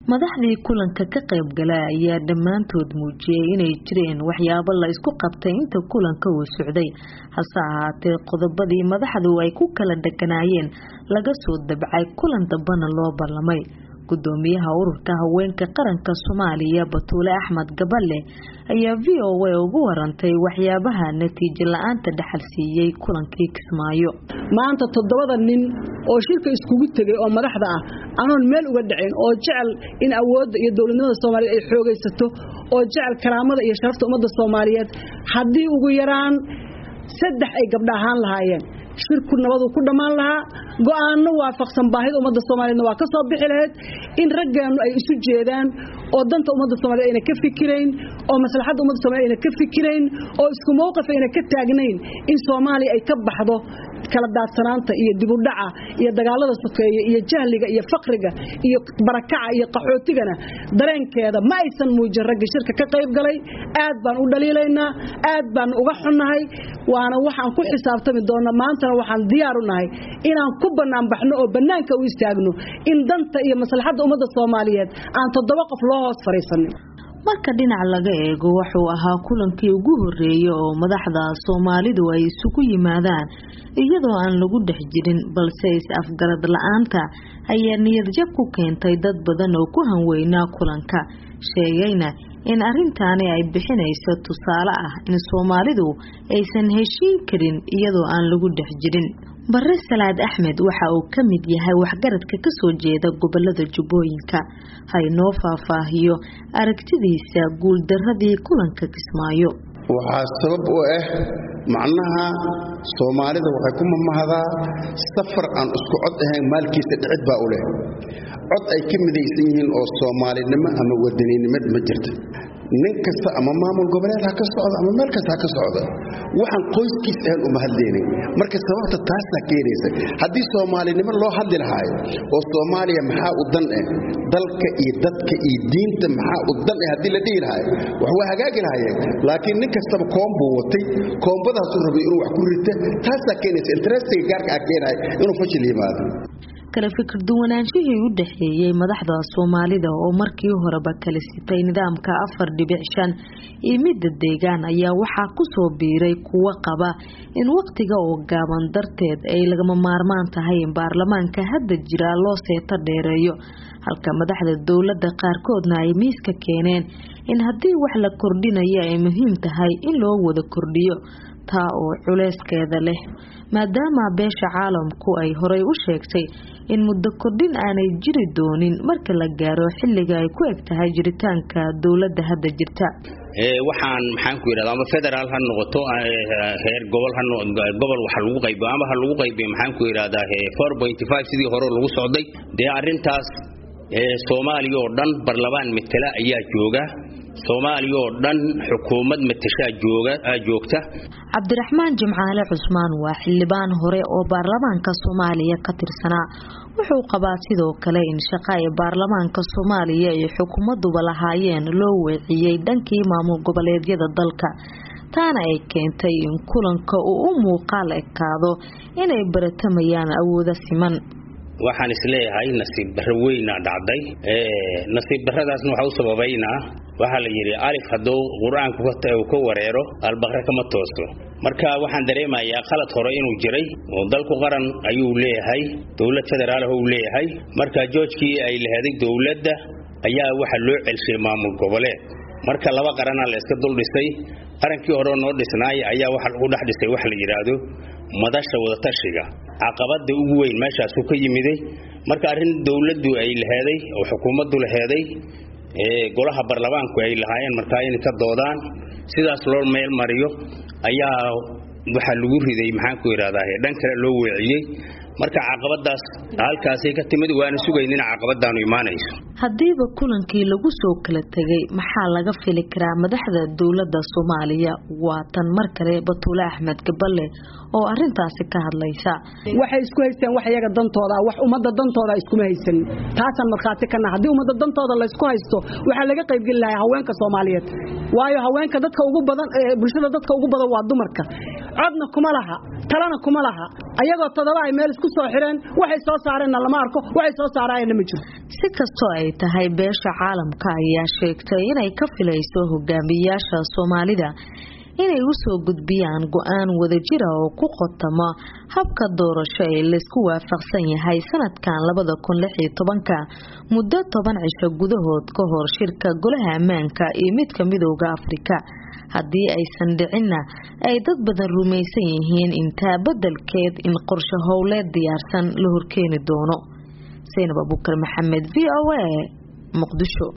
madaxdii kulanka ka qayb gala ayaa dhammaantood muujiyey inay jireen waxyaabo la isku qabtay inta kulanka uu socday hase ahaatee qodobadii madaxdu ay ku kala dheganaayeen laga soo dabcay kulan dambana loo ballamay gudoomiyaha ururka haweenka qaranka soomaaliya batuule axmed gaballe ayaa v o a ugu warantay waxyaabaha natiijo la-aanta dhaxal siiyey kulankii kismaayo maanta toddobada nin oo shirka iskugu tegay oo madaxda ah anoon meel uga dhacayn oo jecel in awoodda iyo dowladnimada soomaaliyeed ay xoogaysato oo jecel karaamada iyo sharafta ummadda soomaaliyeed haddii ugu yaraan saddex ay gabdha ahaan lahaayeen shirku nabadu ku dhammaan lahaa go'aano waafaqsan baahida ummadda soomaaliyeedna waa ka soo bixi lahayd in raggeennu ay isu jeedaan oo danta ummadda soomaaliyed ayna ka fikirayn oo maslaxadda ummadda somaliyed ayna ka fikirayn oo isku mowqif ayna ka taagnayn in soomaaliya ay ka baxdo kala daadsanaanta iyo dibudhaca iyo dagaalada sokeeye iyo jahliga iyo faqriga iyo barakaca iyo qaxootigana dareenkeeda ma aysan muujin ragga shirka ka qayb galay aad baan u dhaliilaynaa aad baan uga xunnahay waana waxaan ku xisaabtami doona maantana waxaan diyaar u nahay inaan ku bannaan baxno oo bannaanka u istaagno in danta iyo maslaxadda ummadda soomaaliyeed aan toddoba qof loo hoos fadhiisanin marka dhinac laga eego wuxuu ahaa kulankii ugu horeeyay oo madaxda soomaalidu ay isugu yimaadaan iyadoo aan lagu dhex jirin balse is-afgarad la-aanta ayaa niyadjab ku keentay dad badan oo ku hanweynaa kulanka sheegayna in arrintaani ay bixinayso tusaale ah in soomaalidu aysan heshiin karin iyadoo aan lagu dhex jirin bare salaad axmed waxa uu ka mid yahay waxgaradka kasoo jeeda gobolada jubbooyinka haynoo faahfaahiyo aragtidiisa guuldaradii kulanka kismaayo waxaa sabab u ah macnaha soomaalida waxay ku mamahdaa safar aan isku cod ahayn maalkiisa dhicid baa u leh cod ay ka midaysan yihiin oo soomaalinimo ama wadaninimad ma jirta nin kasta ama maamul goboleed ha ka socda ama meel kasta ha ka socda waxaan qoyskiis ahan uma hadlaynin marka sababta taasaa keenaysa haddii soomaalinimo loo hadli lahaayo oo soomaaliya maxaa u dan ah dalka iyo dadka iyo diinta maxaa u dan ah haddii la dhihi lahaayo wax waa hagaagi lahayeen laakiin nin kastaba koombuu watay koombadaasuu rabay inuu wax ku rita taasaa keenaysa interestiga gaarka ah keenaya inuu fashil yimaado kala fikir duwanaanshihii u dhexeeyey madaxda soomaalida oo markii horeba kala sitay nidaamka afar dhibic shan iyo midda deegaan ayaa waxaa kusoo biiray kuwo qaba in wakhtiga oo gaaban darteed ay lagama maarmaan tahay in baarlamaanka hadda jira loo seeto dheereeyo halka madaxda dowladda qaarkoodna ay miiska keeneen in haddii wax la kordhinayo ay muhiim tahay in loo wada kordhiyo taa oo culeyskeeda leh maadaama beesha caalamku ay horay u sheegtay in muddo kordhin aanay jiri doonin marka la gaaro xilliga ay ku eg tahay jiritaanka dowladda hadda jirta waxaan maxaan ku yidhahda ama federaal ha noqoto heer gobol ha gobol wax lagu qaybiyo ama ha lagu qaybiyo maxaan ku yidhahdaa four point five sidii hore lagu socday dee arrintaas soomaaliya oo dhan barlamaan matela ayaa jooga soomaaliya oo dhan xukuumad matashaa jooga joogta cabdiraxmaan jimcaale cusmaan waa xildhibaan hore oo baarlamaanka soomaaliya ka tirsanaa wuxuu qabaa sidoo kale in shaqa ay baarlamaanka soomaaliya iyo xukuumaduba lahaayeen loo weeciyey dhankii maamul goboleedyada dalka taana ay keentay in kulanka uu u muuqaal ekaado inay baratamayaan awooda siman waxaan isleeyahay nasiib barro weynaa dhacday nasiib barradaasna waxaa u sababaynaa waxaa la yidhi alif hadduu qur-aanku ka wareero albaqre kama tooso marka waxaan dareemayaa qalad hore inuu jiray oo dalku qaran ayuu leeyahay dowlad federaalh uu leeyahay marka joojkii ay laheeday dowladda ayaa waxa loo celshay maamul goboleed marka laba qaranaa la iska dul dhisay qarankii hore noo dhisnaay ayaa waxa lagu dhex dhisay wax la yidhaahdo madasha wadatashiga caqabada ugu weyn meeshaasu ka yimiday marka arrin dowladdu ay laheeday oo xukuumaddu laheeday golaha baarlamaanku ay lahaayeen markaa inay ka doodaan sidaas loo meel mariyo ayaa waxaa lagu riday maxaan ku yidhahdaa dhan kale loo weeciyey marka caqabadaas halkaasay ka timid waana sugayn in caqabadaanu imaanayso haddiiba kulankii lagu soo kala tegay maxaa laga fili karaa madaxda dowladda soomaaliya waa tan mar kale batuule axmed gaballe oo arintaasi ka hadlaysa waxay isku haysteen wax iyaga dantooda wax ummadda dantooda iskuma haysanin taasaan markhaati kana haddii ummadda dantooda laysku haysto waxaa laga qaybgeli lahaa haweenka soomaaliyeed waayo haweenka dadka ugu badan bulshada dadka ugu badan waa dumarka codna kuma laha talana kuma laha ayagoo todoba ay meel isku isku soo xireen waxay soo saareenna lama arko waxay soo saaraayeenna ma jiro si kastoo ay tahay beesha caalamka ayaa sheegtay inay ka filayso hogaamiyayaasha soomaalida inay u soo gudbiyaan go-aan wadajira oo ku qotamo habka doorasho ee laysku waafaqsan yahay sanadkan labada kun lix iyo tobanka muddo toban cisho gudahood ka hor shirka golaha ammaanka iyo midka midooda afrika haddii aysan dhicinna ay dad badan rumaysan yihiin intaa beddelkeed in qorshe howleed diyaarsan la horkeeni doono saynab abukar maxamed v o a muqdisho